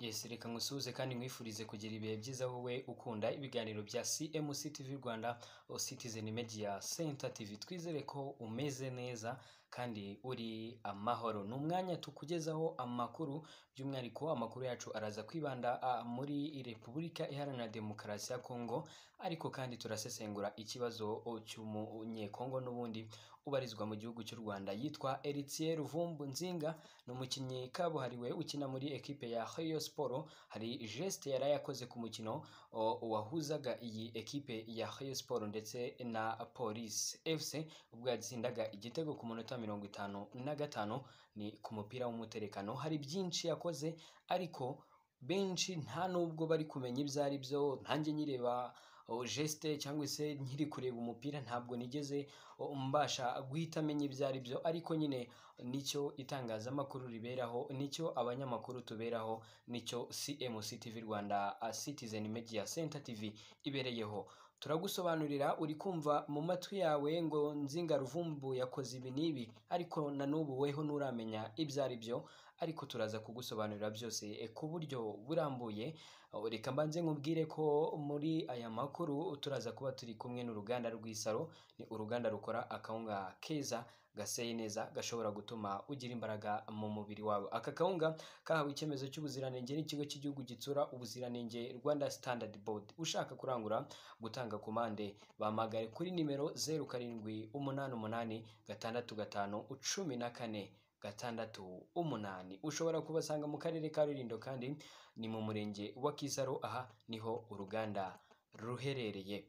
Yes reka ngusuhuze kandi nkwifurize kugira ibihe byiza wowe ukunda ibiganiro bya CMC TV Rwanda or Citizen Media Center TV twizere ko umeze neza kandi uri amahoro ni umwanya tukugezaho amakuru by'umwihariko amakuru yacu araza kwibanda ah, muri Repubulika Iharanira Demokarasi ya Kongo ariko kandi turasesengura ikibazo cy'umunyekongo n'ubundi ubarizwa mu gihugu cy'u Rwanda yitwa Eritier Ruvumbu Nzinga ni umukinnyi kabuhariwe ukina muri ekipe ya Rayon Sport hari geste yari yakoze ku mukino o- wahuzaga iyi ekipe ya Rayon Sport ndetse na Police FC ubwo yatsindaga igitego ku munota mirongo itanu na gatanu ni ku mupira w'umuterekano hari byinshi yakoze ariko benshi nta nubwo bari kumenya ibyo ari byo nanjye nyireba o, geste cyangwa se nkiri kureba umupira ntabwo nigeze o, mbasha guhita amenya ibyo ari byo ariko nyine nicyo itangazamakuru riberaho nicyo abanyamakuru tuberaho nicyo CMC TV Rwanda ah, Citizen Media Center TV ibereyeho turagusobanurira uri kumva mu matwi yawe ngo nzinga ruvumbu yakoze ibi n'ibi ariko na n'ubu weho nturamenya ibyo ari byo ariko turaza kugusobanurira byose eh, ku buryo burambuye Oh, reka mbanze nkubwire ko muri aya makuru turaza kuba turi kumwe n'uruganda rw'isaro ni uruganda rukora akawunga keza gaseye neza gashobora gutuma ugira imbaraga mu mubiri wawe aka kawunga kahawe icyemezo cy'ubuziranenge n'ikigo cy'igihugu gitsura ubuziranenge rwanda standard board ushaka kurangura gutanga komande bahamagare kuri nimero zeru karindwi umunani umunani gatandatu gatanu cumi na kane gatandatu umunani ushobora kubasanga mu karere ka rulindo kandi ni mu murenge wa kisaro aha niho uruganda ruherereye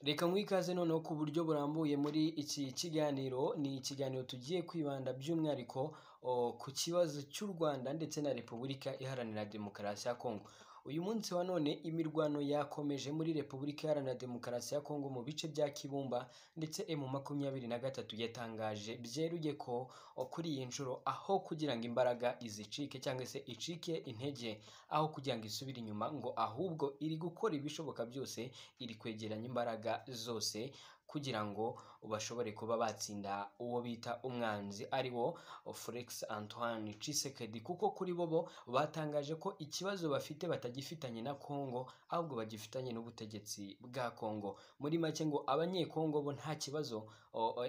Reka mwikaze noneho ku buryo burambuye muri iki kiganiro ni ikiganiro tugiye kwibanda by'umwihariko o, ku kibazo cy'u Rwanda ndetse na Repubulika Iharanira Demokarasi ya Kongo. Uyu munsi wa none imirwano yakomeje muri Repubulika Iharanira Demokarasi ya Kongo mu bice bya Kibumba ndetse emu makumyabiri na gatatu yatangaje byeruye ko o, kuri iyi nshuro aho kugira ngo imbaraga izicike cyangwa se icike intege aho kugira ngo isubire inyuma ngo ahubwo iri gukora ibishoboka byose iri kwegeranya imbaraga zose kugira ngo bashobore kuba batsinda uwo bita umwanzi ari wo Felix Antoine Tshisekedi kuko kuri bo bo batangaje ko ikibazo bafite batagifitanye na Kongo ahubwo bagifitanye n'ubutegetsi bwa Kongo muri make ngo abanyekongo bo nta kibazo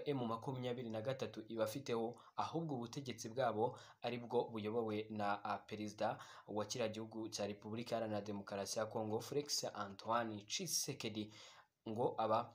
M makumyabiri na gatatu ibafiteho ahubwo ubutegetsi bwabo ari bwo buyobowe na ah, perezida wa kiriya gihugu cya Repubulika Iharanira Demokarasi ya Kongo Felix Antoine Tshisekedi ngo aba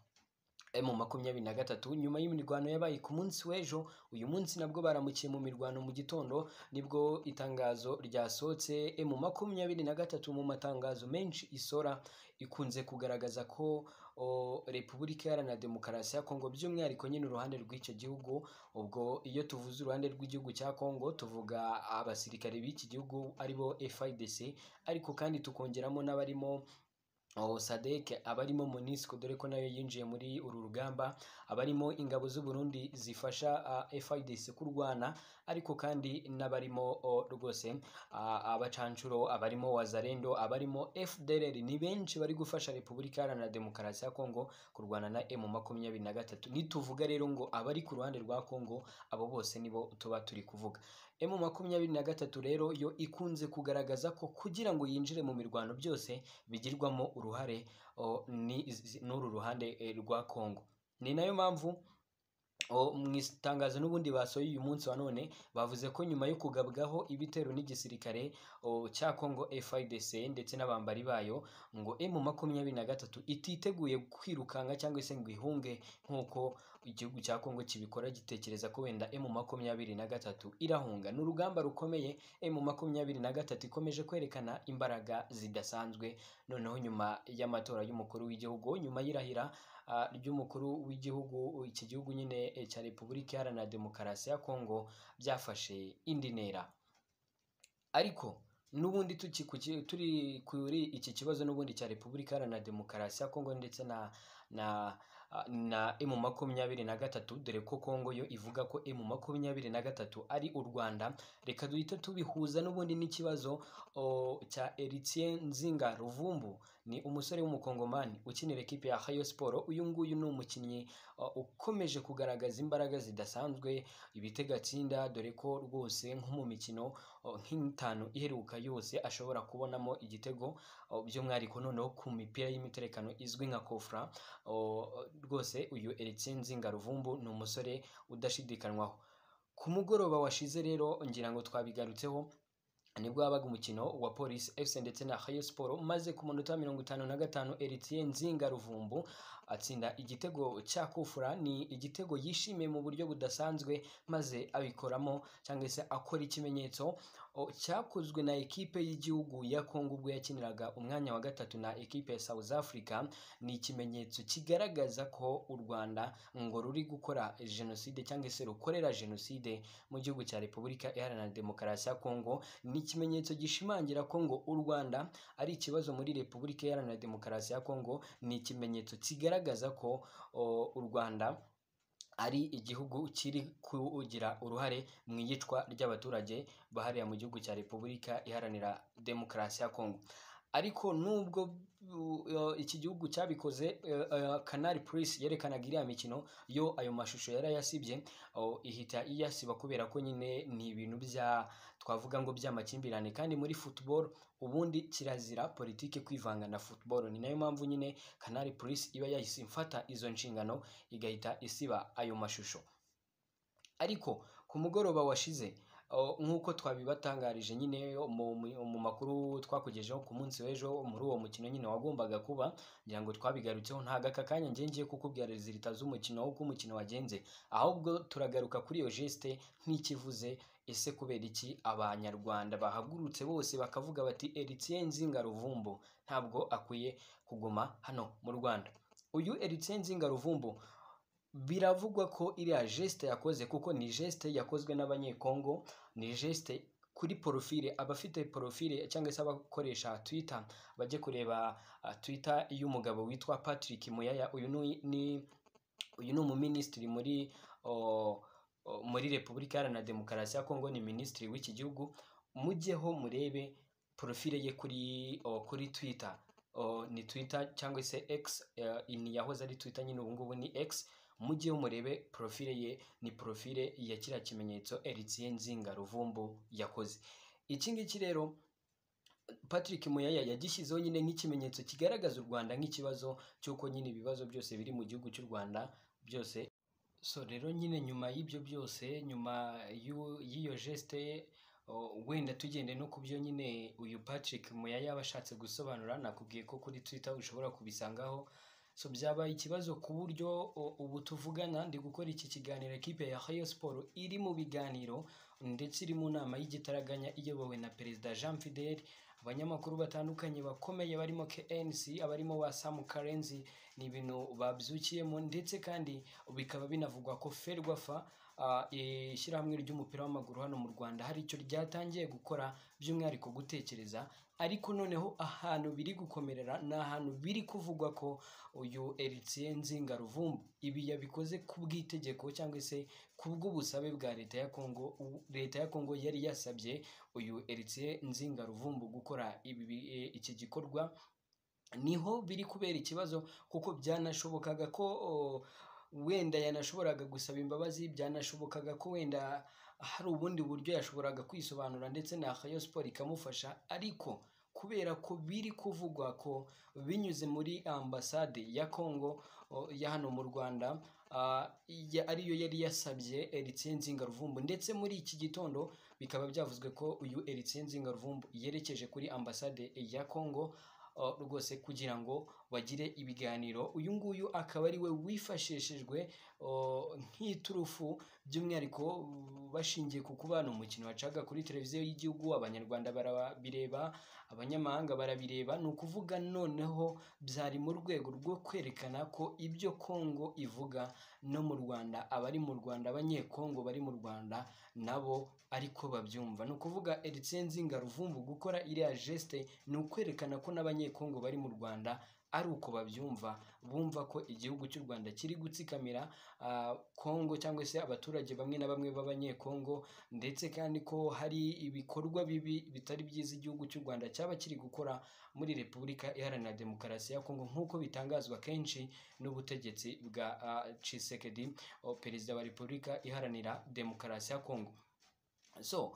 mu makumyabiri na gatatu nyuma y'imirwano yabaye ku munsi w'ejo uyu munsi nabwo baramukiye mu mirwano mu gitondo nibwo itangazo ryasohotse mu makumyabiri na gatatu mu matangazo menshi isora ikunze kugaragaza ko o, Repubulika Iharanira Demokarasi ya Kongo by'umwihariko nyine uruhande rw'icyo gihugu ubwo iyo tuvuze uruhande rw'igihugu cya Kongo tuvuga abasirikare b'iki gihugu aribo FIDC ariko kandi tukongeramo n'abarimo Oh, Sadek abarimo Monisco dore ko nayo yinjiye muri uru rugamba abarimo ingabo z'u Burundi zifasha ah, FIDC kurwana ariko kandi n'abarimo oh, rwose ah, abacancuro abarimo Wazalendo abarimo FDLR ni benshi bari gufasha Repubulika Iharanira Demokarasi ya Kongo kurwana na M23 nituvuga rero ngo abari ku ruhande rwa Kongo abo bose nibo tuba turi kuvuga M makumyabiri na gatatu rero yo ikunze kugaragaza ko kugira ngo yinjire mu mirwano byose bigirwamo uruhare o, ni- z- n'uru ruhande eh, rwa Kongo ni nayo mpamvu o, mu itangazo n'ubundi basohoye uyu munsi wa none bavuze ko nyuma yo kugabwaho ibitero n'igisirikare o, cya Congo FIDC ndetse n'abambari bayo ngo M makumyabiri na gatatu ititeguye kwirukanka cyangwa se ngo ihunge nk'uko igihugu cya Congo kibikora gitekereza ko wenda M makumyabiri na gatatu irahunga ni urugamba rukomeye M makumyabiri na gatatu ikomeje kwerekana imbaraga zidasanzwe noneho nyuma y'amatora y'umukuru w'igihugu nyuma y'irahira ah, ry'umukuru w'igihugu iki gihugu nyine eh, cya Repubulika Iharanira Demokarasi ya Kongo byafashe indi ntera ariko n'ubundi tuki- ku ki- turi kuri iki kibazo n'ubundi cya Repubulika Iharanira Demokarasi ya Kongo ndetse na na ah, na emu makumyabiri na gatatu dore ko Kongo yo ivuga ko emu makumyabiri na gatatu ari u Rwanda reka duhite tubihuza n'ubundi n'ikibazo o, cya Eritien Nzinga Ruvumbu ni umusore w'umukongomani ukinira ekipe ya Hayo Sport uyu nguyu ni umukinnyi uh, ukomeje kugaragaza imbaraga zidasanzwe ibitega atsinda dore ko rwose nko mu mikino uh, nk'itanu iheruka yose ashobora kubonamo igitego uh, by'umwihariko noneho ku mipira y'imiterekano izwi nka kofra uh, rwose uyu Eritien Nzinga Ruvumbu ni umusore udashidikanywaho ku mugoroba washize rero ngira ngo twabigarutseho nibwo habaga umukino wa polisi fc ndetse na hayo siporo maze ku munota mirongo itanu na gatanu eritien nzinga ruvumbu atsinda igitego cya kufura ni igitego yishimiye mu buryo budasanzwe maze abikoramo cyangwa se akora ikimenyetso o, cyakozwe na ekipe y'igihugu ya kongo ubwo yakiniraga umwanya wa gatatu na ekipe ya south africa ni ikimenyetso kigaragaza ko u rwanda ngo ruri gukora jenoside cyangwa se rukorera jenoside mu gihugu cya repubulika iharanira demokarasi ya kongo ni ikimenyetso gishimangira ko ngo u Rwanda ari ikibazo muri Repubulika Iharanira Demokarasi ya Kongo ni ikimenyetso kigaragaza ko o, u Rwanda ari igihugu kiri kugira uruhare mu iyicwa ry'abaturage bahariya mu gihugu cya Repubulika Iharanira Demokarasi ya Kongo ariko nubwo u- yo- iki gihugu cyabikoze eh, eh, Canal Plus yerekanaga iriya mikino yo ayo mashusho yarayasibye o, ihita iyasiba kubera ko nyine ni ibintu bya twavuga ngo by'amakimbirane kandi muri football ubundi kirazira politiki kwivanga na football ni nayo mpamvu nyine Canal Plus iba yahise imfata izo nshingano igahita isiba ayo mashusho ariko ku mugoroba washize o, nk'uko twabibatangarije nyine mu, mu- mu makuru twakugejeho ku munsi w'ejo muri uwo mukino nyine wagombaga kuba ngira ngo twabigarutseho ntago aka kanya njye ngiye kukubwira rezilita z'umukino uko umukino wagenze ahubwo turagaruka kuri iyo geste nk'ikivuze ese kubera iki abanyarwanda bahagurutse bose bakavuga bati Eritien Nzinga Ruvumbu ntabwo akwiye kuguma hano mu Rwanda uyu Eritien Nzinga Ruvumbu biravugwa ko iriya geste yakoze kuko ni geste yakozwe n'abanyekongo ni geste kuri porofile abafite porofile cyangwa se abakoresha twitter bajye kureba ah, twitter y'umugabo witwa patrick muyaya uyu ni ni- uyu ni umuminisitiri muri o, o, muri repubulika iharanira demokarasi ya kongo ni minisitiri w'iki gihugu mujyeho murebe porofile ye kuri o, kuri twitter o, ni twitter cyangwa se x eh, ni yahoze ari twitter nyine ubu ngubu ni x mujyeho murebe porofile ye ni porofile ya kiriya kimenyetso Eritien Nzinga Ruvumbu yakoze iki ngiki rero Patrick Muyaya yagishyizeho nyine nk'ikimenyetso kigaragaza u Rwanda nk'ikibazo cy'uko nyine ibibazo byose biri mu gihugu cy'u Rwanda byose so rero nyine nyuma y'ibyo byose nyuma y'u- y'iyo geste o, wenda tugende no ku byo nyine uyu Patrick Muyaya aba ashatse gusobanura nakubwiye ko kuri Twitter ushobora kubisangaho so byabaye ikibazo ku buryo o- ubu tuvugana ndi gukora iki kiganiro ekipe ya Hayo Sport iri mu biganiro ndetse iri mu nama y'igitaraganya iyobowe na perezida Jean Fidel abanyamakuru batandukanye bakomeye barimo KNC abarimo wa Sam Karenzi ni ibintu babyukiyemo ndetse kandi bikaba binavugwa ko Ferwafa ah, ishyirahamwe ry'umupira w'amaguru hano mu Rwanda hari icyo ryatangiye gukora by'umwihariko gutekereza ariko noneho ahantu biri gukomerera ni ahantu biri kuvugwa ko uyu Eritien Nzinga Ruvumbu ibi yabikoze ku bw'itegeko cyangwa se ku bw'ubusabe bwa leta ya Kongo u- leta ya Kongo yari yasabye uyu Eritien Nzinga Ruvumbu gukora ibi bi- eh, iki gikorwa niho biri kubera ikibazo kuko byanashobokaga ko o, wenda yanashoboraga gusaba imbabazi byanashobokaga ko wenda hari ubundi buryo yashoboraga kwisobanura ndetse na Rayon Sport ikamufasha ariko kubera ko biri kuvugwa ko binyuze muri ambasade ya Kongo o, ya hano mu Rwanda ah, ya- ariyo yari yasabye Eritien Nzingaruvumbu ndetse muri iki gitondo bikaba byavuzwe ko uyu Eritien Nzingaruvumbu yerekeje kuri ambasade ya Kongo uh, rwose kugira ngo bagire ibiganiro uyu nguyu akaba ari we wifashishijwe uh, nk'iturufu by'umwihariko uh, bashingiye ku kuba ni umukino wacaga kuri televiziyo y'igihugu abanyarwanda barabireba abanyamahanga barabireba ni ukuvuga noneho byari mu rwego rwo kwerekana ko ibyo kongo ivuga no mu rwanda abari mu rwanda abanyekongo bari mu rwanda nabo ariko babyumva ni ukuvuga Eritien Nzinga Ruvumbu gukora iriya geste ni ukwerekana ko n'abanyekongo bari mu Rwanda ari uko babyumva bumva ko igihugu cy'u Rwanda kiri gutsikamira ah, Kongo cyangwa se abaturage bamwe na bamwe b'abanyekongo ndetse kandi ko hari ibikorwa bibi bitari byiza igihugu cy'u Rwanda cyaba kiri gukora muri Repubulika Iharanira Demokarasi ya Kongo nk'uko bitangazwa kenshi n'ubutegetsi bwa ah, Tshisekedi o- perezida wa Repubulika Iharanira Demokarasi ya Kongo so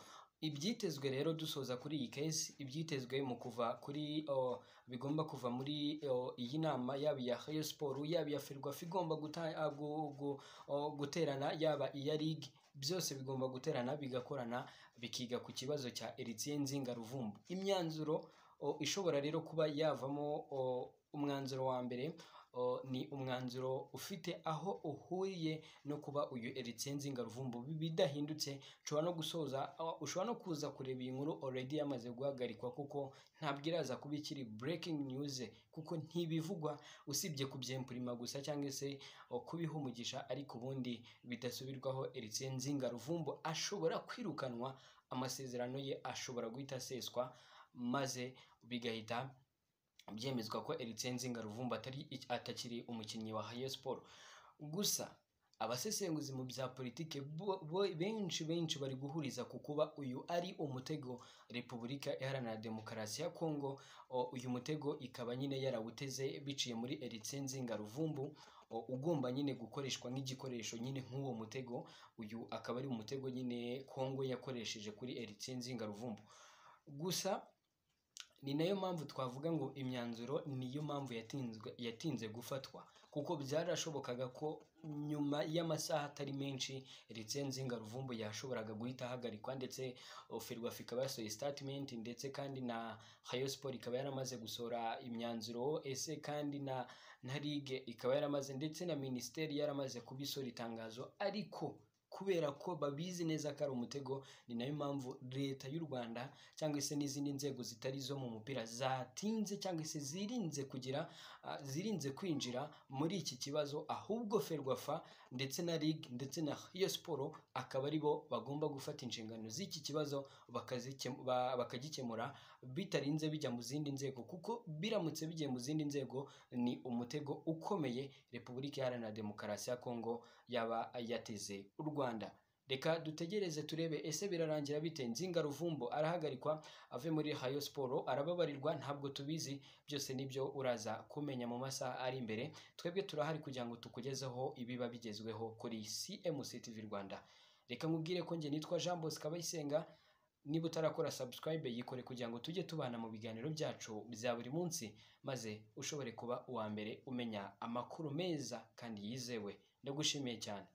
ibyitezwe rero dusoza kuri iyi case ibyitezwe mu kuva kuri oh, bigomba kuva muri oh, iyi nama yaba iya Rayon Sport yaba iya Ferwafa igomba guta- ah, gu- gu- oh, guterana yaba iya Ligue byose bigomba guterana bigakorana bikiga ku kibazo cya Eritien Nzinga Ruvumbu imyanzuro oh, ishobora rero kuba yavamo oh, umwanzuro wa mbere oh, ni umwanzuro ufite aho uhuriye no kuba uyu Eritien Nzinga Ruvumbu bidahindutse ushobora no gusoza aho- ushobora no kuza kureba iyi nkuru already yamaze guhagarikwa kuko ntabwo iraza kuba ikiri breaking news kuko ntibivugwa usibye kubyempurima gusa cyangwa se o, kubiha umugisha ariko ubundi bidasubirwaho Eritien Nzinga Ruvumbu ashobora kwirukanwa amasezerano ye ashobora guhita aseswa maze bigahita byemezwa ko Eritien Nzinga Ruvumbu atari atakiri umukinnyi wa Rayon Sport gusa abasesenguzi mu bya politiki bo- bo- benshi benshi bari guhuriza ku kuba uyu ari umutego repubulika iharanira demokarasi ya kongo o, uyu mutego ikaba nyine yarawuteze biciye muri Eritien Nzinga Ruvumbu o, ugomba nyine gukoreshwa nk'igikoresho nyine nk'uwo mutego uyu akaba ari umutego nyine kongo yakoresheje kuri Eritien Nzinga Ruvumbu gusa ni nayo mpamvu twavuga ngo imyanzuro niyo mpamvu yatinzwe yatinze gufatwa kuko byarashobokaga ko nyuma y'amasaha atari menshi Eritien Nzinga Ruvumbu yashoboraga guhita ahagarikwa ndetse oh, Ferwafa ikaba yasohoye statement ndetse kandi na Rayon Sport ikaba yaramaze gusohora imyanzuro ese kandi na na Ligue ikaba yaramaze ndetse na Minisiteri yaramaze kubisohora itangazo ariko kubera ko babizi neza ko ari umutego ni nayo mpamvu leta y'u Rwanda cyangwa se n'izindi nzego zitari izo mu mupira zatinze cyangwa se zirinze kugira ah, zirinze kwinjira muri iki kibazo ahubwo Ferwafa ndetse na Ligue ndetse na Rayon Sport akaba ari bo bagomba gufata inshingano z'iki kibazo bakazike- ba- bakagikemura bitarinze bijya mu zindi nzego kuko biramutse bigiye mu zindi nzego ni umutego ukomeye Repubulika Iharanira Demokarasi ya Kongo yaba yateze u Rwanda reka dutegereze turebe ese birarangira bite Nzinga Ruvumbo arahagarikwa ave muri Rayon Sport arababarirwa ntabwo tubizi byose nibyo uraza kumenya mu masaha ari imbere twebwe turahari kugira ngo tukugezeho ibiba bigezweho kuri CMC TV Rwanda reka nkubwire ko njye nitwa Jean Bosco Abayisenga niba utarakora subscribe yikore kugira ngo tujye tubana mu biganiro byacu bya buri munsi maze ushobore kuba uwa mbere umenya amakuru meza kandi yizewe ndagushimiye cyane